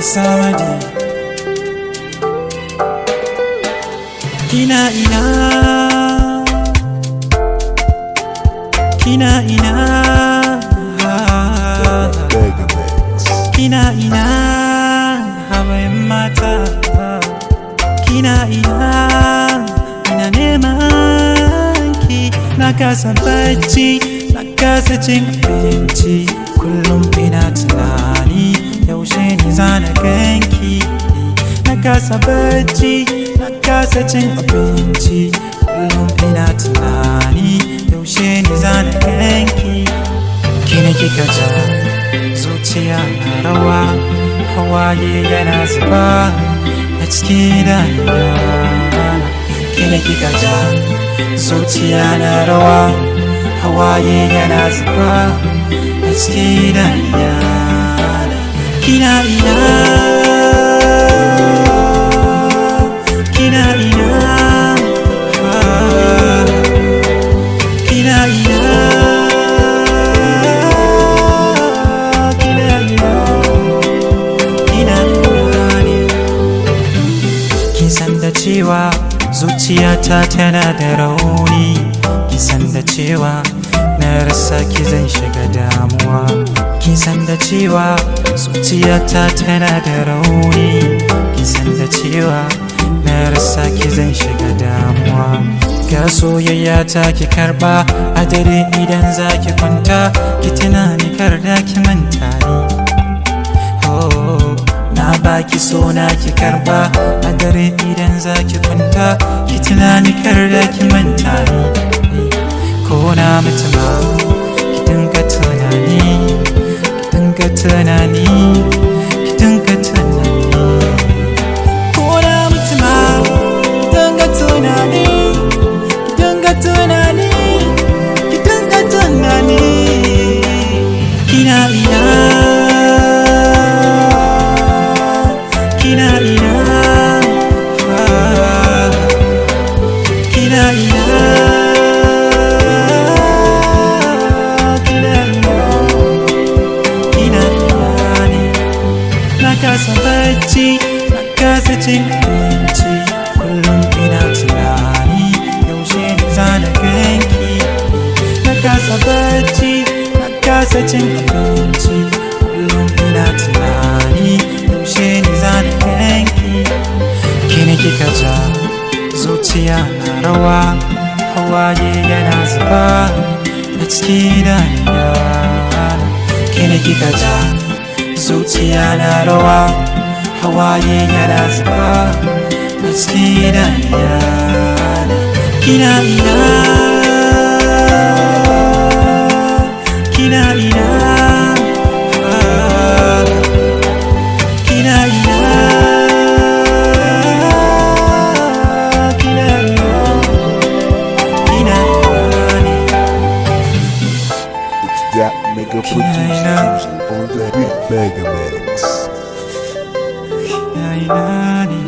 samadi kina ina kina ina Megamix. kina ina hawayen mata kina ina ina neman ki na kasa bacci na kasa cin abinci kullum ina tunani yaushe ni zana ganki na kasa bacci na kasa cin abinci kullum ina tunani yaushe ni zana ganki kina kika ja zuciya na rawa hawaye yana zuba a cikin idanuna kina kika ja zuciya na rawa hawaye yana zuba a cikin idanuna kina ina kina ina ah, kina ina kina ina kina ina ne kin san da cewa zuciyata tana da rauni kin san da cewa na rasa ki zan shiga damuwa kin san da cewa zuciyata tana da rauni kin san da cewa na rasa ki zan shiga damuwa ga soyayya ta ki karba a dare idan za ki kwanta ki tunani kar da ki manta ni Oh, na baki so na ki karba a dare idan za ki kwanta ki tunani kar da ki manta ni ko na mutu ma ki dinga tunani ki dinga tunani ki dinga tunani ko na mutu ma ki dinga tunani ki dinga tunani ki dinga tunani kina ina kina ina ah, kina ina kina ina kina ina ne na kasa bacci na kasa cin abinci kullum ina tunani yaushe ne zana ganki na kasa bacci na kasa cin abinci kullum ina tunani yaushe ne zana ganki kini kika ja zuciya na rawa hawaye yana zuba a cikin idanuna kini kika ja zuciya na rawa hawaye yana zuba a cikin idanuna kina ina kina ina ah, kina ina kina ina kina ina ne It's that mega producer on the beat Megamix. kina ina ne